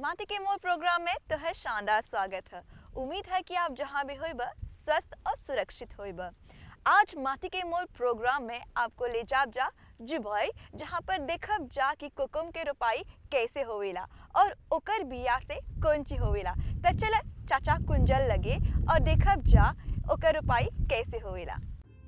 माटी के मोल प्रोग्राम में तो है शानदार स्वागत है उम्मीद है कि आप जहाँ भी होइब स्वस्थ और सुरक्षित होइब आज माटी के मोल प्रोग्राम में आपको ले जाब जा जुबई जहाँ पर देखब जा कि कोकुम के रोपाई कैसे होवेला और ओकर बिया से कौन ची होवेला तो चल चाचा कुंजल लगे और देखब जा ओकर रोपाई कैसे होवेला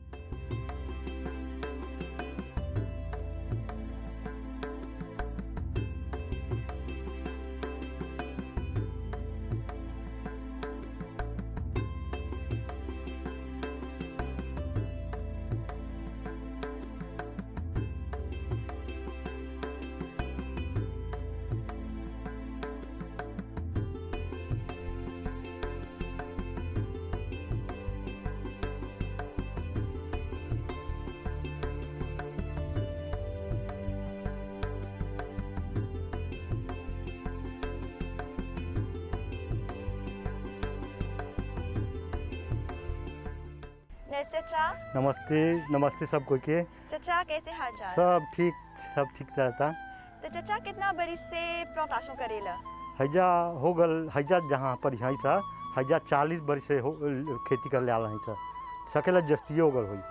नमस्ते चाचा नमस्ते नमस्ते सब कोई के चाचा कैसे हाल चाल सब ठीक सब ठीक रहता तो चाचा कितना बड़ी से प्लांटेशन करेला हैजा हो गल हैजा जहाँ पर है सा हैजा चालीस बरस से हो खेती कर ले आल है सा सकेला जस्तियो हो गल हुई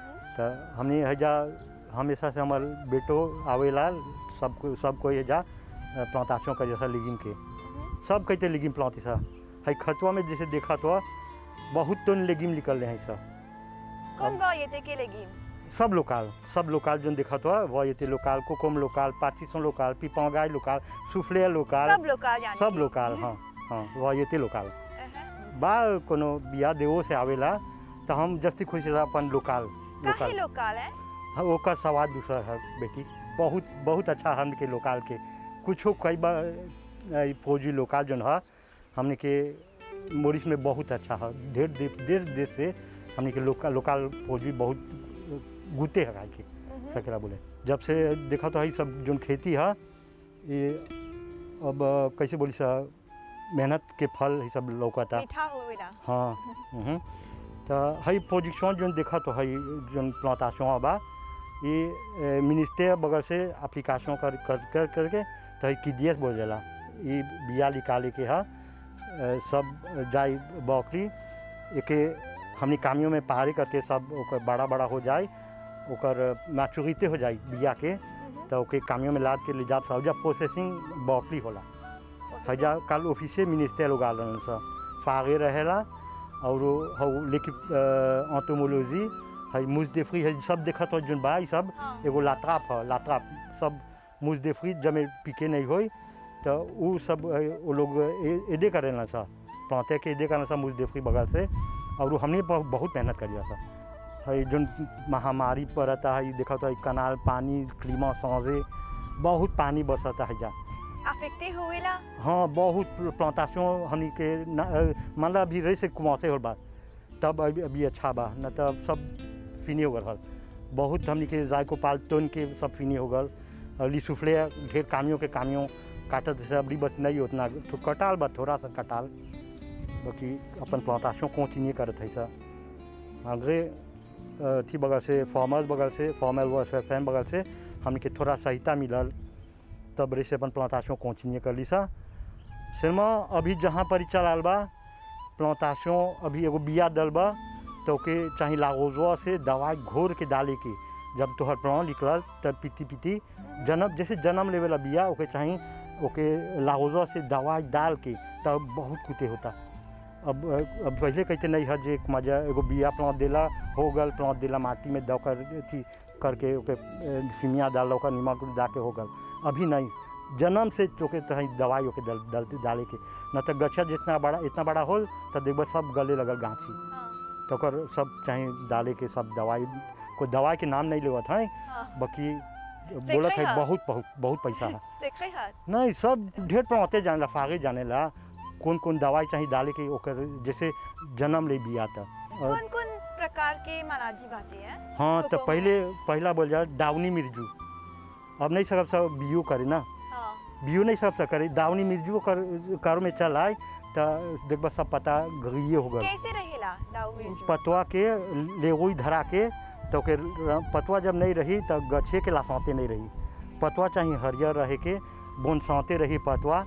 तो हमने हैजा हमेशा से हमार बेटो आवेला सब को सब कोई हैजा प्लांटाशन का जैसा लिगिम के सब कहते लिगिम प्लांटी सा है खतवा में जैसे देखा तो बहुत टन लेगिम निकल रहे हैं सा कौन बा ये थे के लगी सब लोकाल सब लोकाल जो देखा तो वह ये लोकाल कोकोम लोकाल पाचिसों लोकाल पिपौगाई लोकाल सुफले लोकाल सब लोग यानी सब लोकाल हाँ हाँ वह ये लोकाल अहं। बा कोनो बिया देवो से आवेला तो हम जस्ती खुश रहा अपन लोकाल काहे लोकाल लोकाल है हाँ ओकर स्वाद दूसरा है बेटी बहुत बहुत अच्छा हम के लोकाल के कुछो कई बार अ, फौजी लोकाल जो है हमने के मोरिस में बहुत अच्छा है ढेर दे- ढेर देश से हमने के लोकाल लोकाल फौजी बहुत गुते है खाए के मम्म। सकेला बोले जब से देखा तो है सब जो खेती है ये अब कैसे बोली सा मेहनत के फल ये सब लौकता मीठा होवेला हाँ हम्म। तो हई पोजिशन जो देखा तो हई जो प्लांटाशन बा ये मिनिस्टर बगल से एप्लीकेशन कर कर कर करके तो हई किडियस बोल जाला ये बिया निकाले के हा अ, सब जाई बकरी एके हमनी कामियों में पहाड़ी करके सब ओकर बड़ा बड़ा हो जाए ओकर मैचुरिटी हो जाए बिया के मम्म। तो ओके कामियों में लाद के ले जात सब जब प्रोसेसिंग बकरी होला हजा कल ऑफिसे मिनिस्टर लोग आल रहन सा फागे रहेला और हौ लेके ऑटोमोलॉजी है मुजदेफरी है सब देखत हो जोन बा ई सब हाँ। एगो लात्राप है लात्राप सब मुजदेफरी जमे पीके नहीं होई तो उ सब है, वो लोग ए- एदे करेला सा प्लांटे के एदे करना सा मुजदेफरी बगल से और हमने बहुत बहुत मेहनत करिया सा है जोन महामारी पड़ता है देखा तो कनाल पानी क्लीमा सौजे बहुत पानी बरसता है जा अफेक्टे होवेला हाँ बहुत प्लांटाशन हमनी के न- अ, मान ला अभी रही से कुमासे हो बा तब अभी अभी अच्छा बा न तब सब फिनी हो गल हल बहुत हमनी के जायको पाल टोन के सब फिनी हो गल और लिसुफले ढेर कामियों के कामियों काटत से अभी बस नहीं उतना तो कटाल बा थोड़ा सा कटाल बाकी अपन प्लांटाशन कंटिन्यू करत है सा आगे अ, थी बगल से फॉर्मल बगल से फॉर्मल व फैन बगल से हमनी के थोड़ा सहायता मिलल तब रे से अपन प्लांटाशन कंटिन्यू कर ली सा सिनेमा अभी जहाँ पर चलाल बा प्लांटाशन अभी एगो बिया दल बा तो ओके चाहे लागोजवा से दवाई घोर के डाले के जब तोहर प्लान निकलल तब पीती पीती जन्म जैसे जन्म लेवेला बिया ओके चाहे ओके लागोजवा से दवाई डाल के तब बहुत कुते होता अब अब पहले कहते नहीं है जे मजा एगो बिया प्लांट देला हो गल प्लांट देला माटी में दकर अथी करके ओके फिमिया डाल ओकर निमक डाके हो गल अभी नहीं जन्म से चोके तो दवाई ओके दल डालते डाले के न तो गच्छा जितना बड़ा इतना बड़ा होल तो देखब सब गले लगल गाछी हाँ तो ओकर सब चाहे डाले के सब दवाई कोई दवाई के नाम नहीं लेवत है हाँ बाकी बोलत है है। बहुत बहुत बहुत पैसा है सीखे हाथ नहीं सब ढेर पहुँचते जाने ला फागे जाने ला कौन कौन दवाई चाहिए डाले के ओकर जैसे जन्म ले बिया था और कौन कौन प्रकार के मनाजी बातें हैं हाँ तो कोको पहले पहला बोल जा डावनी मिर्जू अब नहीं सकब सब बियो करे ना हाँ बियो नहीं सब सब करे दावनी मिर्जू कर कर में चल आए तो देखब सब पता गइए हो गल कैसे रहेला दाऊ मिर्जू पतवा के लेगोई धरा के तो के पतवा जब नहीं रही तो गछे के लासौते नहीं रही पतवा चाहिए हरियर रहे के बोन सौते रही पतवा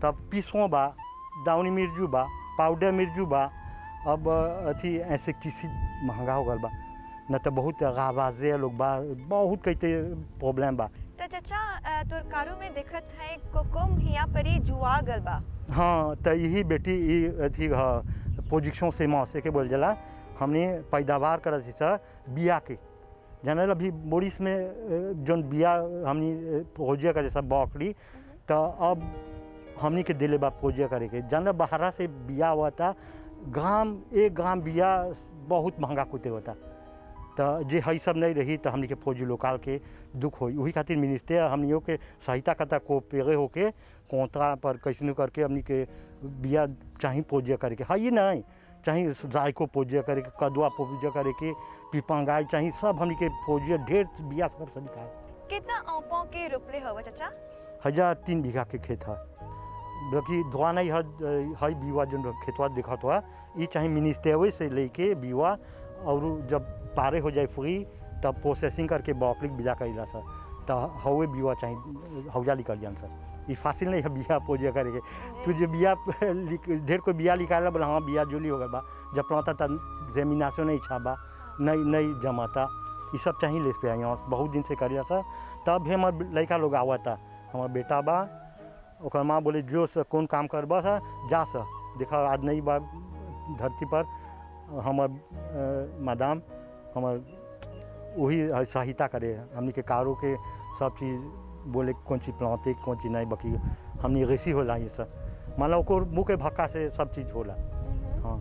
तब पीसों बा दाउनी मिर्जू बा पाउडर मिर्जू बा अब अथी इंसेक्टिसिड महंगा हो गल बा न तो बहुत आवाजे लोग बा बहुत कई प्रॉब्लम बा तो चाचा अ, तोर कारू में देखत है कोकुम हिया परी जुआ गल बा हाँ तो यही बेटी ई अथी ह पोजिशन से माँ से के बोल जला हमने पैदावार करत सर बिया के जानल अभी बोरिस में अ, जौन बिया हमनी प्रोजिया करे सब बकरी तो अब हमनी के दिले बा प्रोजिया करे के जानल बाहरा से बिया हुआ था ग्राम एक ग्राम बिया बहुत महंगा कुते होता तो जे हई सब नहीं रही तो हमनी के फौजी लोकाल के दुख होई वही खातिर मिनिस्टर हमनियों के सहायता करता को पेगे होके कोंतरा पर कैसनो करके हमनी के बिया चाही पूजा करे के हई नहीं चाहे जाय को पूजा करे के कदुआ पूजा करे के पिपंगाई चाहे सब हमनी के पूजा ढेर बिया सब सब निकाल कितना औपों के रोपले हवा चाचा हजार तीन बीघा के खेत है बाकी धोआ नहीं है हई बीवा जो खेतवा देखत हुआ ये चाहे मिनिस्टेवे से लेके बीवा और जब पारे हो जाए फ्री तब प्रोसेसिंग करके बकरी बिजा करेला सर तो हवे बीवा चाहिए हौजा निकल जान सर ये फासिल नहीं है बिया पूजा करेके तू जो बिया लिक- ढेर कोई बिया निकाला बोला हाँ बिया जोली हो गल बा जब पड़ता था जमीनाशो नहीं छाबा नहीं नहीं जमाता ये सब चाहिए लेस पे आई बहुत दिन से करिया सर तब भी हमार लड़का लोग आवा था हमार बेटा बा ओकर माँ बोले जो से कौन काम करबा था जा सा देखा आज नहीं बा धरती पर हमर अ, मादाम हमर वही सहायता करे हमनी के कारो के सब चीज़ बोले कौन चीज़ प्लाते कौन चीज़ नहीं बाकी हमनी रेसी होला ये सब मान लो ओकर मुँह के भक्का से सब चीज़ होला हाँ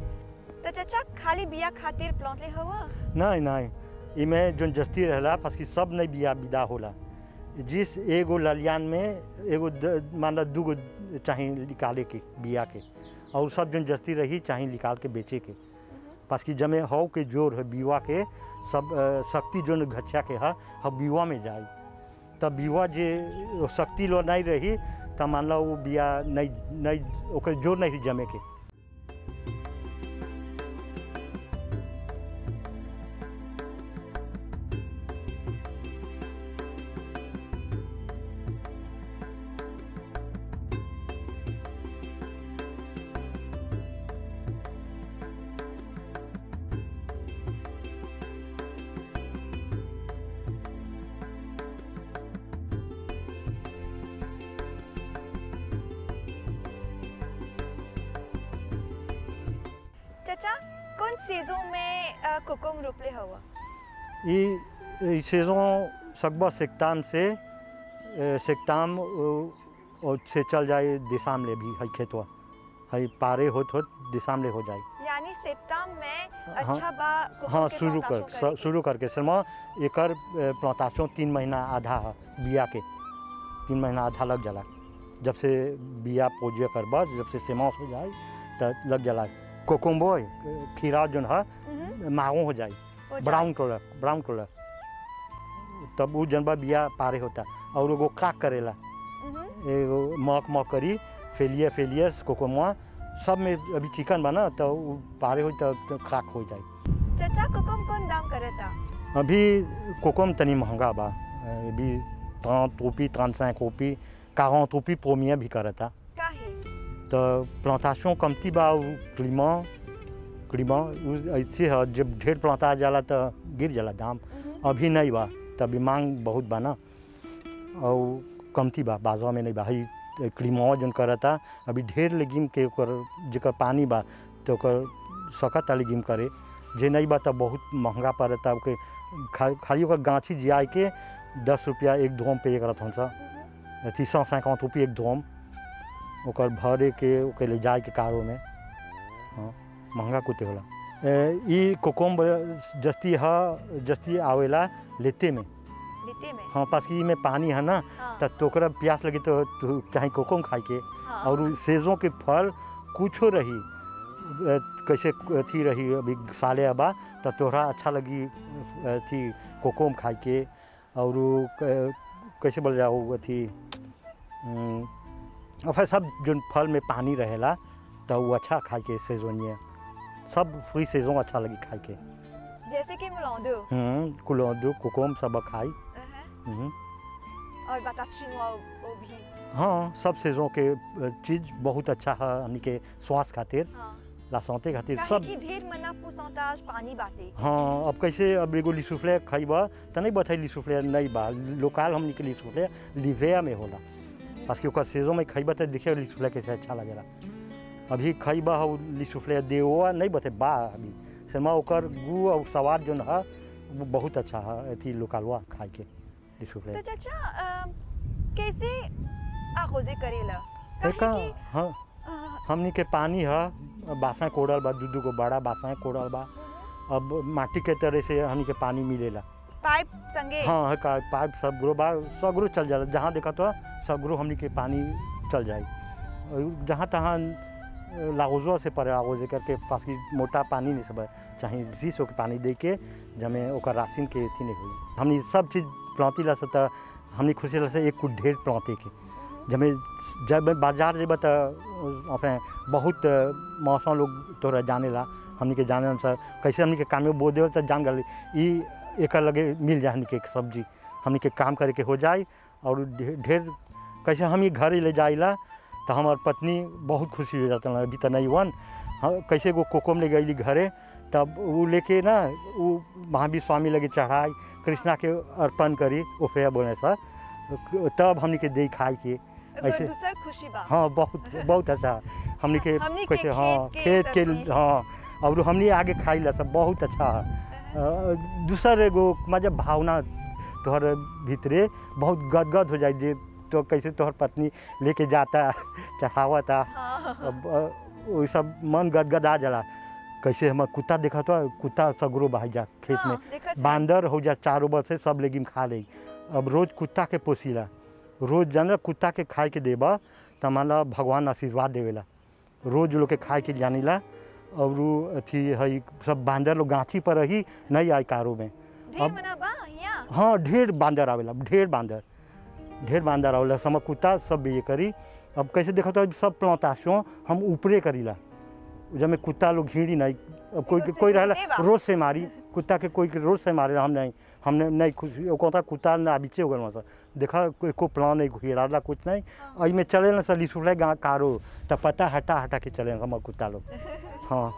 तो चाचा खाली बिया खातिर प्लॉटले हवा नहीं नहीं इमें जो जस्ती रहला पास सब नहीं बिया विदा होला जिस एगो ललियान में एगो द- मान लो दूगो चाहे निकाले के बिया के और सब जन जस्ती रही चाहे निकाल के बेचे के पास कि जमे हव के जोर है बीवा के सब अ, शक्ति जो घच्छा के है हम बीवा में जाई तब बीवा जे शक्ति लो नहीं रही तब मान लो वो बिया नहीं नहीं ओकर जोर नहीं रही जमे के चाचा कौन सीजों में अ, कोकुम रोपले हवा ये ये saison सकबा सेक्ताम से ए, सेक्ताम अ, और से चल जाए दिशाम ले भी है खेतवा है पारे होत होत दिशाम ले हो जाए यानी सितम में हाँ, अच्छा बा कोकुम हाँ के शुरू कर plantation करे स- शुरू करके सरमा एकर प्लांटाशन तीन महीना आधा है बिया के तीन महीना आधा लग जाला जब से बिया पोजिया करबा जब से सेमास हो जाए तो लग जाला कोकुम्बो खीरा जो है के। मम्म, माओ हो जाए हो जाए। ब्राउन कलर ब्राउन कलर तब वो जनबा बिया पारे होता और एगो काक करेला मम्म, एगो मक मक करी फेलिए फेलिए कोकोमुआ सब में अभी चिकन बना तो वो पारे हो तो, तो खाक हो जाए चाचा कोकुम कौन दाम करता अभी कोकोम तनी महंगा बा अभी ट्रांत रुपी ट्रांत cinq रुपी quarante रुपी प्रोमिया भी करता काहे तो प्लांटाशन कमती बा उ क्लीमा क्लीमा उ ऐसे है जब ढेर प्लांटा जाला तो गिर जाला दाम मम्म, अभी नहीं बा तभी मांग बहुत बा ना और कमती बा बाजार में नहीं बा हई क्रीमवा जौन करता अभी ढेर लेगिम के ओकर जेकर पानी बा तो ओकर सकत लेगिम करे जे नहीं बा तो बहुत महंगा पड़ता ओके खा, खाली ओकर गाछी जिया के दस रुपया एक धोम पे करत हन सा मम्म। अथी सौ सैंतालीस रुपये एक धोम ओकर भरे के ओके ले जाए के कारो में हाँ महंगा कुते होला ए, ई कोकोम जस्ती ह जस्ती आवेला लेते में लीते में हाँ पास की में पानी है ना हाँ, तो तोकरा प्यास लगी तो तू चाहे कोकोम खाए के हाँ, और उ सेजों के फल कुछो रही अ, कैसे अथी रही अभी साले अबा तो तोहरा अच्छा लगी अथी कोकोम खाए के और उ क- कैसे बोल जाओ अथी अम, और फिर सब जो फल में पानी रहेला तो वो अच्छा खाए के सेजोनिए सब फ्री सेजों अच्छा लगी खाए के जैसे कि मिलौदो हम्म कुलोदू कोकोम सब खाई अहं। हम्म। और बताची वो वो भी हाँ सब चीज़ों के अ, चीज़ बहुत अच्छा है हमनी के स्वास्थ्य खातिर हाँ लासौते खातिर काहे सब कि ढेर मना पुसौताज पानी बाटे हाँ अब कैसे अब एगो लिसुफ्ले खइबा त नहीं बताई लिसुफ्ले नहीं बा लोकल हमनी के लिसुफ्ले लिवेया में होला पास कि ओकर सीजन में खइबा त देखिए लिसुफ्ले कैसे अच्छा लगेला अभी खइबा हो लिसुफ्ले देवा नहीं बते बा अभी समा ओकर गु और स्वाद जोन है वो बहुत अच्छा है अथी लोकलवा खाए के लिसुफ्ले तो चाचा अ, कैसे आखोजे करेला काहे एका कि हाँ अ, हमनी के पानी है बासा कोड़ल बा दू दू गो बड़ा बासा कोड़ल बा अब माटी के तरह से हमनी के पानी मिलेला पाइप संगे हाँ है का पाइप सब ग्रो बा सगरो चल जाला जहाँ देखा तो सगरो हमनी के पानी चल जाए और जहाँ तहाँ लागोजो से परे लागोजे करके पास की मोटा पानी नहीं सब चाहे शीशो के पानी दे के जमे ओकर राशन के अथी नहीं हुई हमनी सब चीज़ प्लांती ला से त हमनी खुशी ला से एक कुछ ढेर प्लांते के जमे जब बाजार जेब तो अपने बहुत मौसम लोग तोरा जाने ला हमनी के जाने से कैसे हमनी के काम में बो दे तो जान गल ई एक लगे मिल जाए हमनी के एक सब्जी हमनी के काम करे के हो जाए और ढे- ढेर कैसे हम ही घर ही ले जाइला तो हमार पत्नी बहुत खुशी हो जाता अभी तो नहीं वन हाँ कैसे वो कोकम ले गई घरे तब वो लेके ना वो महावीर स्वामी लगे चढ़ाई कृष्णा के अर्पण करी ओफे बोले सा तब हमनी के दे खाए के एकर ऐसे- दूसर खुशी बा हाँ बहुत बहुत अच्छा हमनी के हमनी के कैसे हाँ खेत के खेत के सब्जी। हाँ और हमनी आगे खाई ला सब बहुत अच्छा है अ, दूसर एगो मतलब भावना तोहर भीतरे बहुत गदगद हो जाए जे तो कैसे तोहर पत्नी लेके जाता चढ़ावता हाँ अब अ, वो सब मन गदगदा जाला कैसे हमार कुत्ता देखा तो कुत्ता सगरो बहा जा खेत में हाँ, देखत है। बांदर हो जा चारों बल से सब लेकिन खा ले अब रोज कुत्ता के पोसीला रोज जान कुत्ता के खाए के देबा त हमारा भगवान आशीर्वाद देवेला रोज लोग के खाए के जानिला और उ अथी है सब बांदर लोग गाछी पर रही नहीं आए कारो में ढेर अब- मना बा यहाँ हाँ ढेर बांदर आवेला ढेर बांदर ढेर बांदर आवेला सम कुत्ता सब ये करी अब कैसे देखो तो सब प्लांताशों हम ऊपरे करीला जब में कुत्ता लोग झीड़ी नहीं अब कोई रोज से कोई झीड़ी रहला देबा? रोज से मारी कुत्ता के कोई के रोज से मारे हम नहीं हमने नहीं खुशी वो कहता कुत्ता ना बीचे हो गए देखा कोई को प्लान नहीं घुराला कुछ नहीं हाँ। और में चले ना सली सुले गा कारो तब पता हटा हटा के चले हम कुत्ता लोग हाँ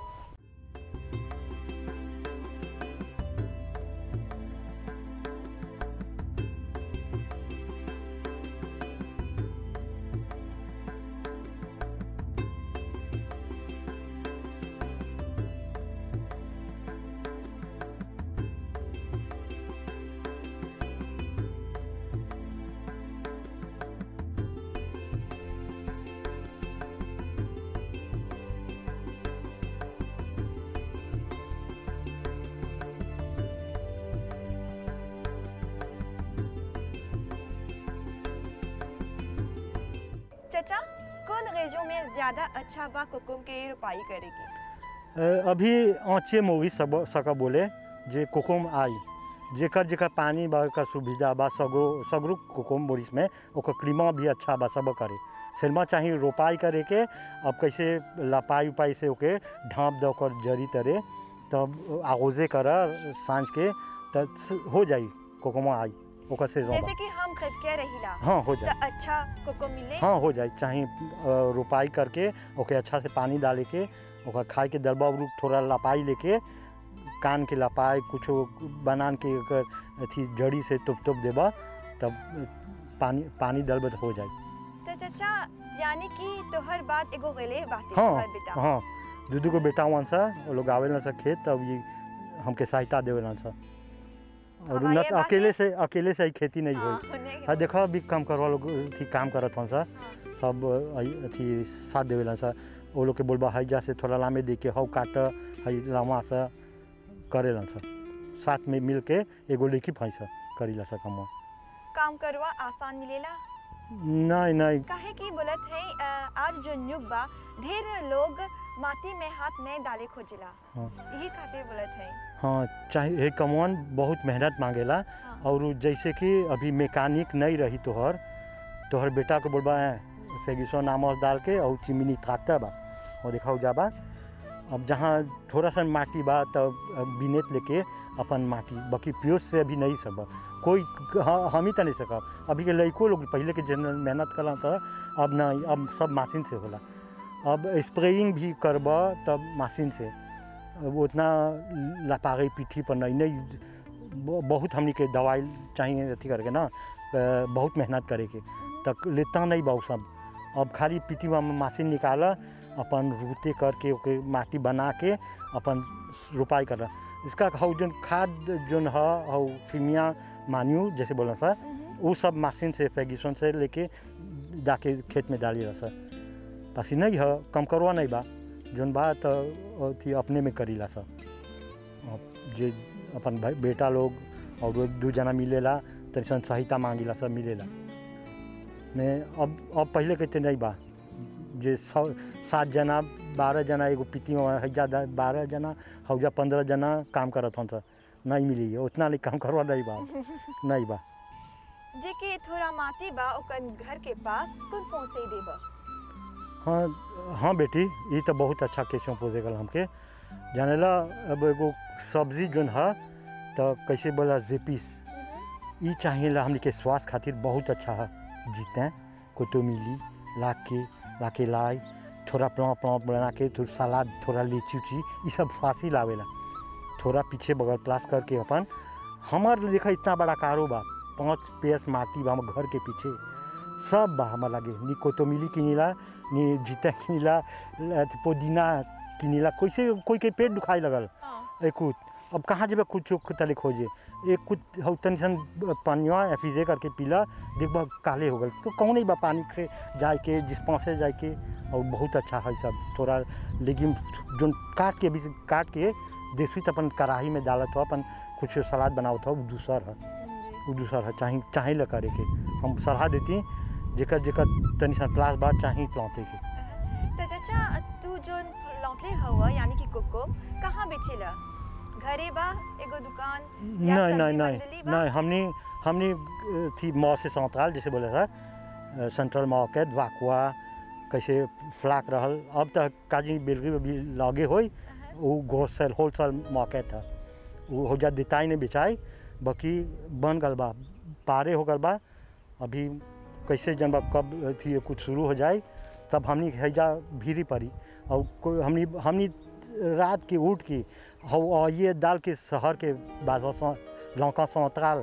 चाचा कौन रेजो में ज्यादा अच्छा बा कुकुम के रोपाई करेगी अ, अभी आँचे मूवी सब सका बोले जे कोकुम आई जेकर जेकर पानी बा का सुविधा बा सगरो सगरो कोकुम बोरिस में ओकर क्लीमा भी अच्छा बा सब करे सिरमा चाही रोपाई करे के अब कैसे लपाई उपाई से ओके ढाँप दे ओकर जरी तरे तब आगोजे कर साँझ के तब हो जाई कोकुमा आई ओकर से जैसे कि हम खरीद के रहिला हाँ हो तो जाए अच्छा कोको मिले हाँ हो जाए चाहे अ, रोपाई करके ओके अच्छा से पानी डाले के ओकर खाए के दलबा उरू थोड़ा लपाई लेके कान के लपाई कुछो बनान के ओकर अथी जड़ी से टुप टुप देबा तब पानी पानी डलबा तो हो जाए तो चाचा यानी कि तोहर बात एगो गले बात हाँ तोहर बेटा हाँ दू दू को बेटा वन सा वो लोग आवेलन सा खेत तब ये हमके सहायता देवेलन सा और हाँ, न ये तो बात अकेले है। से अकेले से ही खेती नहीं हाँ, होई होने के हाँ देखो अभी काम करवा लोग अथी काम करत हन सा हाँ। सब अ, अथी साथ देवेलन सा वो लोग के बोलबा हैजा से थोड़ा लामे दे के हौ काट हई लामा से करेलन सा साथ में मिल के एगो लेकी फैसा करीला सा कमा काम करवा आसान मिलेला नहीं नहीं काहे कि बोलत है अ, आज जो युग बा ढेर लोग माटी में हाथ नहीं डाले खोजेला हाँ यही खातिर बोलत है हाँ चाहे ये कमवन बहुत मेहनत मांगेला हाँ। और उ जैसे कि अभी मैकेनिक नहीं रही तोहर तोहर बेटा को बोलबा है फेगिसो नामस डाल के और चिमनी थाकता बा और दिखाओ जाबा अब जहाँ थोड़ा सा माटी बा तब बिनेत लेके अपन माटी बाकी प्योर से अभी नहीं सब कोई हाँ, हम ही तो नहीं सकब अभी के लड़को लोग पहले के जन मेहनत करा था अब नहीं अब सब मशीन से होला अब स्प्रेइंग भी करब तब मशीन से अब उतना लपागे पीठी पर नहीं नहीं ब- बहुत हमनी के दवाई चाहिए अथी करके ना अ, बहुत मेहनत करे के तक लेता नहीं बा उ सब अब खाली पीठी में मशीन निकाल अपन रूते करके ओके माटी बना के अपन रोपाई कर इसका हौ जोन खाद जोन है हौ फिमिया मान्यू जैसे बोला सर वो सब मशीन से फैगिसन से लेके जाके खेत में डाली रहा सर पसी नहीं है कम करवा नहीं बा जोन बा तो अथी अपने में करीला सर अब जे अपन भाई बेटा लोग और दू जना मिलेला तैसन सहायता मांगिला सब मिलेला मैं अब अब पहले कहते नहीं बा जे सौ सात जना बारह जना एगो पीती में हैजा दा- बारह जना हौजा पंद्रह जना काम करत हन सर नहीं मिली है उतना नहीं काम करवा नहीं बा नहीं बा जे के थोड़ा माटी बा ओकर घर के पास कौन पहुंचे देबा हाँ हाँ बेटी ये तो बहुत अच्छा क्वेश्चन पूछे गल हमके जानेला अब एगो सब्जी जोन है तो कैसे बोला जेपीस ये चाहिए हमने के स्वास्थ्य खातिर बहुत अच्छा है जीते कोतो मिली ला के ला के लाई थोड़ा प्लाव प्लाव बना के थोड़ा सलाद थोड़ा लीची उची ये सब फांसी लावेला थोड़ा पीछे बगल प्लास करके अपन हमार देखा इतना बड़ा कारोबार पाँच पेस माटी बा हमर घर के पीछे सब बा हमार लगे नी कोतोमिली किनिला नी जीता किनिला अथी पुदीना किनिला कैसे कोई के पेट दुखाई लगल हां एक कुछ अब कहाँ जेबे कुछ तले खोजे एक कुछ हौ तनी सन पानिया एफिजे करके पीला देखबा काले हो गल तो कौन नहीं बा पानी से जाए के जिस से जाए के और बहुत अच्छा है सब थोड़ा लेकिन जो काट के अभी से काट के देसी तो अपन कढ़ाई में डालत हो अपन कुछ सलाद बनावत हो वो दूसर है वो दूसर है चाहे चाहे ला करे के हम सलाह देती जेकर जेकर तनी सन क्लास बाद चाहे प्लांते के तो चाचा तू जो लौटले हवा यानी कि कोको कहाँ बेचेला घरे बा एगो दुकान या नहीं नहीं सब्जी नहीं मंडली बा? नहीं हमने हमने अ, थी मॉ से सेंट्रल जैसे बोले था अ, सेंट्रल मार्केट वाकुआ कैसे फ्लाक रहल अब तक काजी बेलगी में भी लागे होई अहं, वो होलसेल होलसेल मार्केट था वो हो जा देताई ने बेचाई बाकी बन गल बा पारे हो गल बा अभी कैसे जनबा कब थी कुछ शुरू हो जाए तब हमनी हैजा भीरी पड़ी और कोई हमनी हमनी रात के उठ के हो और ये दाल के शहर के बाजार से लौका सौतराल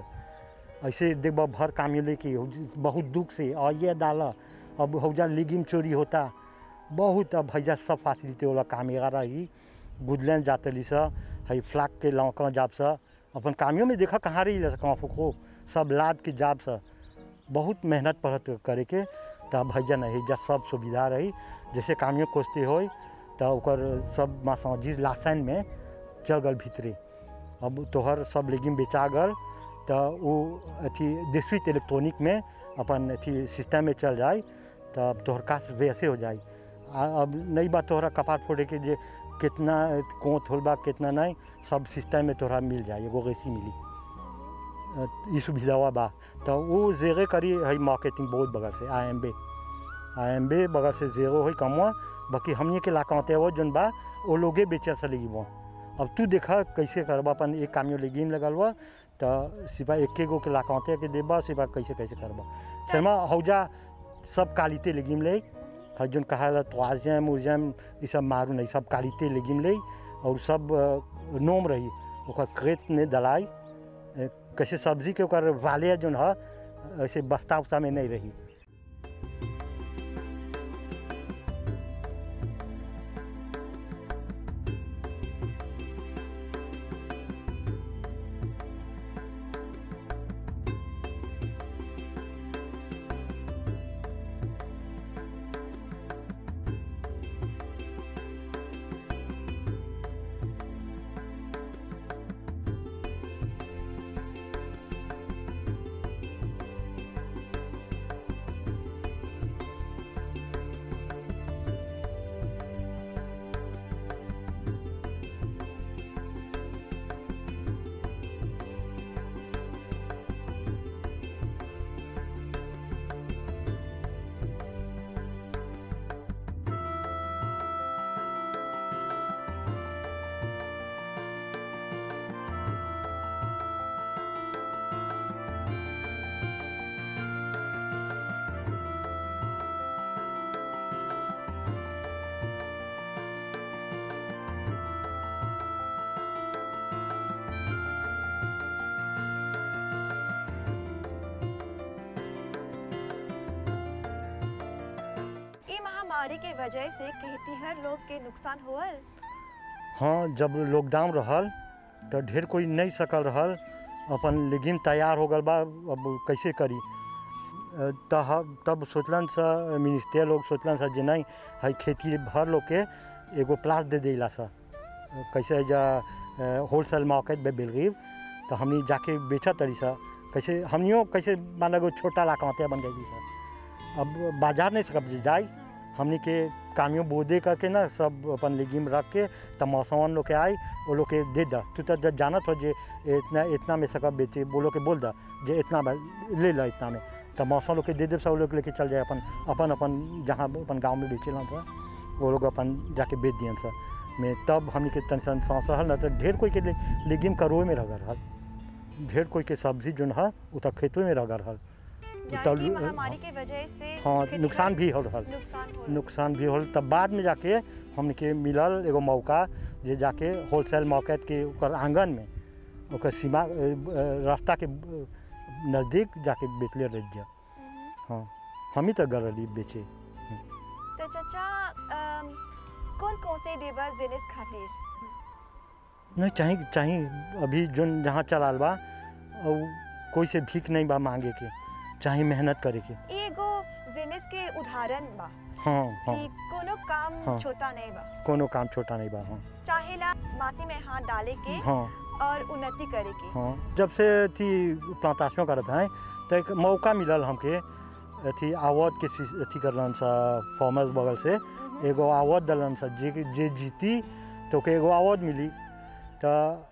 ऐसे देखबा भर कामी लेके हो जी- बहुत दुख से और ये डाल अब हौजा लिगिम चोरी होता बहुत अब हैजा सब फैसिलिटी वाला कामेगा रही गुदलन जाते ली सा है फ्लाक के लौका जाब सा अपन कामियों में देखा कहाँ रही कहाँ फुको सब लाद के जाब सा बहुत मेहनत पड़त करे के तब हैजा नहीं हैजा सब सुविधा रही जैसे कामियों खोजते हो तो ओकर सब मासाजी लासन में चल गल भीतरे अब तोहर सब लेगिम बेचा गल तो वो अथी डिस्ट्रिक्ट इलेक्ट्रॉनिक में अपन अथी सिस्टम में चल जाए तब तोहर काश वैसे हो जाए आ- अब नहीं बात तोहरा कपार फोड़े के जे कितना कोत होल बा कितना नहीं सब सिस्टम में तोहरा मिल जाए एगो गैसी मिली अ, ई सुविधा बा तो वो जेरे करी है मार्केटिंग बहुत बगल से आई एम बे आई एम बे बगल से जेरो है कमवा बाकी हमनी के लाकाते हो जन बा वो लोगे बेचे से लगी वो अब तू देखा कैसे करबा अपन एक कामियो लेगिम लगल हुआ तो सिपा एक गो के लाकाते के देबा सिपा कैसे कैसे करबा शर्मा हौजा सब कालीते लेगिम ले फिर जोन कहा ला त्वाजम उजम ये सब मारू नहीं सब कालीते लेगिम ले और सब अ, नोम रही ओकर खेत में दलाई अ, कैसे सब्जी के ओकर वाले जोन है ऐसे बस्ता उस्ता में नहीं रही महामारी के वजह से खेतीहर लोग के नुकसान होल हाँ जब लॉकडाउन रहल तो ढेर कोई नहीं सकल रहल अपन लेगिन तैयार हो गल बा अब कैसे करी अ, त ह- तब सोचलन सा मिनिस्टर लोग सोचलन सा जे नहीं है खेती भर लोग के एगो प्लास दे देला सा अ, कैसे जा होलसेल मार्केट में बेलगीब तो हमनी जाके बेचा तरी सा कैसे हमनियो कैसे मान लो छोटा लाकमतिया बन गई सा अब बाजार नहीं सकब जे जाई हमनी के कामियों बोदे करके ना सब अपन लेगिम रख के तब मौसम लोग के आई वो लोग के दे दा तू तो जब जानत हो जे इतना इतना में सकब बेचे वो लोग के बोल दा जे इतना में ले ला इतना में तब मौसम लोग के दे दे सब लोग लेके चल जाए अपन अपन अपन जहाँ अपन गाँव में बेचे था वो लोग अपन जाके बेच दियन सर में तब हमनी के टेंशन सांस रहल ना तो ढेर कोई के ले- लेगिम करोए में रह रहल ढेर कोई के सब्जी जोन है वो तो खेतों में रह रहल यानी तब- कि महामारी के वजह से हाँ खेतीहर नुकसान भी हो रहल नुकसान होल नुकसान भी होल तब बाद में जाके हमके मिलल एगो मौका जे जाके होलसेल मार्केट के ओकर आंगन में ओकर सीमा अ, अ, रास्ता के अ, नज़दीक जाके बेचले रह जा मम्म। हाँ हम ही तो गल रही बेचे तो चाचा अम, कौन कौन से देवा जिनिस खातिर नहीं चाहे चाहे अभी जोन जहाँ चलाल बा और कोई से भीख नहीं बा मांगे के चाहे मेहनत करे के एगो जिनिस के उदाहरण बा हाँ हाँ कि कोनो काम हाँ। छोटा नहीं बा कोनो काम छोटा नहीं बा हाँ चाहेला माटी में हाथ डाले के हाँ और उन्नति करे के हाँ जब से थी प्लांटेशन करत हैं तो एक मौका मिलल हमके अथी आवत के सी- अथी करलन सा फॉर्मर्स बगल से मम्म। एगो आवत दलन सा जे जे जीती तो के एगो आवत मिली तो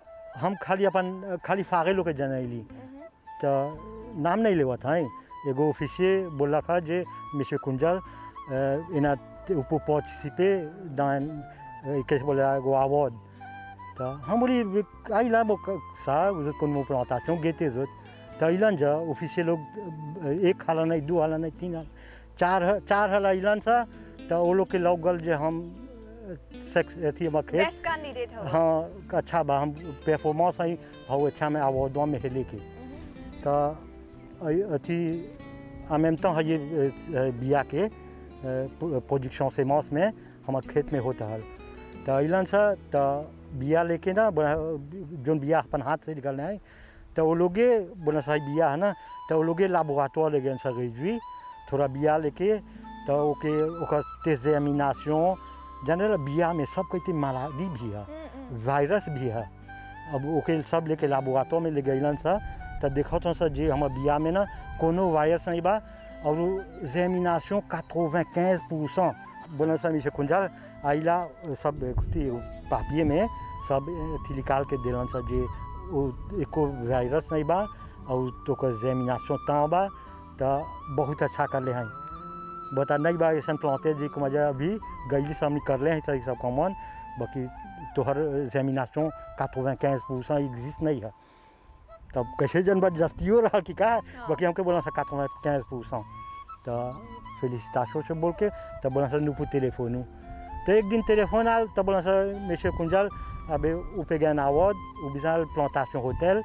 हम खाली अपन खाली फागे लोग के जनैली मम्म। तो नाम नहीं लेवत हैं एगो ऑफिसिये बोला था जे मिस्टर कुंजल अ, इना ऊपर पार्टिसिपे दान अ, कैसे बोले एगो आवत तो हम बोली आई ला वो क- सा उधर कौन मुँह प्लांटेशन गेते रोज तो अलन जा ऑफिसिये लोग अ, एक हाला नहीं दू हाला नहीं तीन हाला चार ह- चार हाला अलन सा तो वो लोग के लग गल जे हम अ, सेक्स अथी हम खेत बेस्ट कैंडिडेट हो हाँ अच्छा बा हम परफॉर्मेंस ही हौ अच्छा में अवार्डवा में हेले के मम्म। तो अ- अथी आमें तो है ये अ, बिया के प्रोजेक्शन से मौस में हमारे खेत में होता है तो अलन से तो बिया लेके ना बड़ा- जोन बिया अपन हाथ से निकलना है तो वो लोगे बोला सा बिया है ना तो वो लोगे लाबोरेटोर ले गए सर थोड़ा बिया लेके तो ओके ओकर टेजेमिनाशन जनरल बिया में सब कहते मालादी भी है हम्म, वायरस भी है अब ओके सब लेके लाबोरेटोर में ले गइलन सा तो देखत हूँ सर जी हमारे बिया में ना कोनो वायरस नहीं बा और जेमिनाशन काट्रोवें quinze परसेंट बोला सा मिसे कुंजल आइला सब खुती पापिए में सब अथी निकाल के दिलन सा जे वो एको वायरस नहीं बा और तो का जेमिनाशन ता बा तो बहुत अच्छा कर ले हैं बता नहीं बा ऐसा प्लांटे जी को मजा अभी गई से हमने कर ले हैं सही सब कॉमन बाकी तोहर जेमिनाशन काट्रोवें quinze परसेंट एग्जिस्ट नहीं है तब कैसे जनबा जस्तियो रहा कि का बाकी हमके बोला सा काट्रोवें quinze परसेंट तो फेलिसिटाशो से बोल के तब बोला सा नुपू टेलीफोनू तो एक दिन टेलीफोन आल तब बोला सा मेशे कुंजल अबे उपे गया नावद उबिजाल प्लांटेशन होटल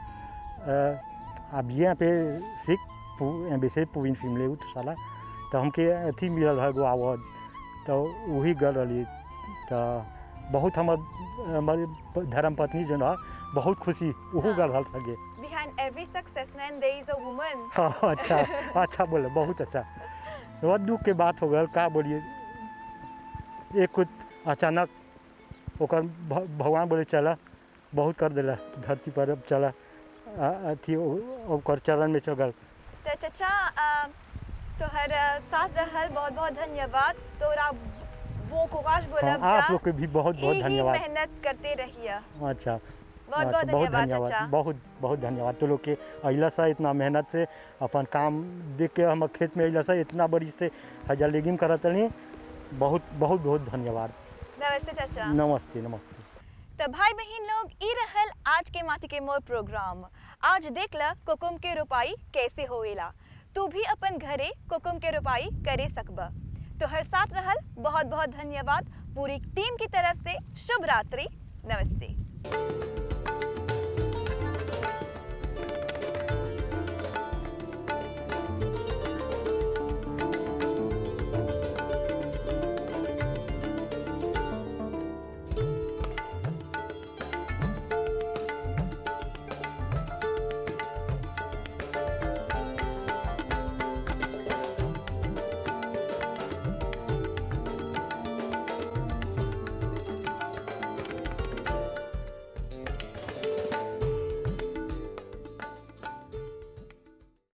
आ bien पे सिक pour imbécile pour une film tout ça là तो हमके अथी मिलल है गो आवाज तो वही गल रही तो बहुत हमर हमारे धर्म पत्नी जो ना बहुत खुशी वहू गल हल सके behind every successman there is a woman हाँ अच्छा अच्छा बोले बहुत अच्छा बहुत दुख के बात हो गल का बोलिए एक कुछ अचानक ओकर भ- भगवान बोले चला बहुत कर दिला धरती पर अब चला आ- अथी ओ- ओकर चरण में चल गल तो चचा अ, तोहर अ, साथ रहल बहुत बहुत धन्यवाद तोरा वो कोकाश हाँ, बोलब आप लोग के भी बहुत बहुत यही धन्यवाद मेहनत करते रहिए अच्छा बहुत अच्छा, बहुत धन्यवाद चाचा बहुत बहुत धन्यवाद तो लोग के अला सा इतना मेहनत से अपन काम देख के हम खेत में अला सा इतना बड़ी से हजार लेगिन करत रही बहुत बहुत बहुत धन्यवाद नमस्ते चाचा नमस्ते नमस्ते तो भाई बहन लोग ई रहल आज के माटी के मोर प्रोग्राम आज देख ल कोकुम के रोपाई कैसे होएला तू भी अपन घरे कोकुम के रोपाई करे सकब तो हर साथ रहल बहुत बहुत धन्यवाद पूरी टीम की तरफ से शुभ रात्रि नमस्ते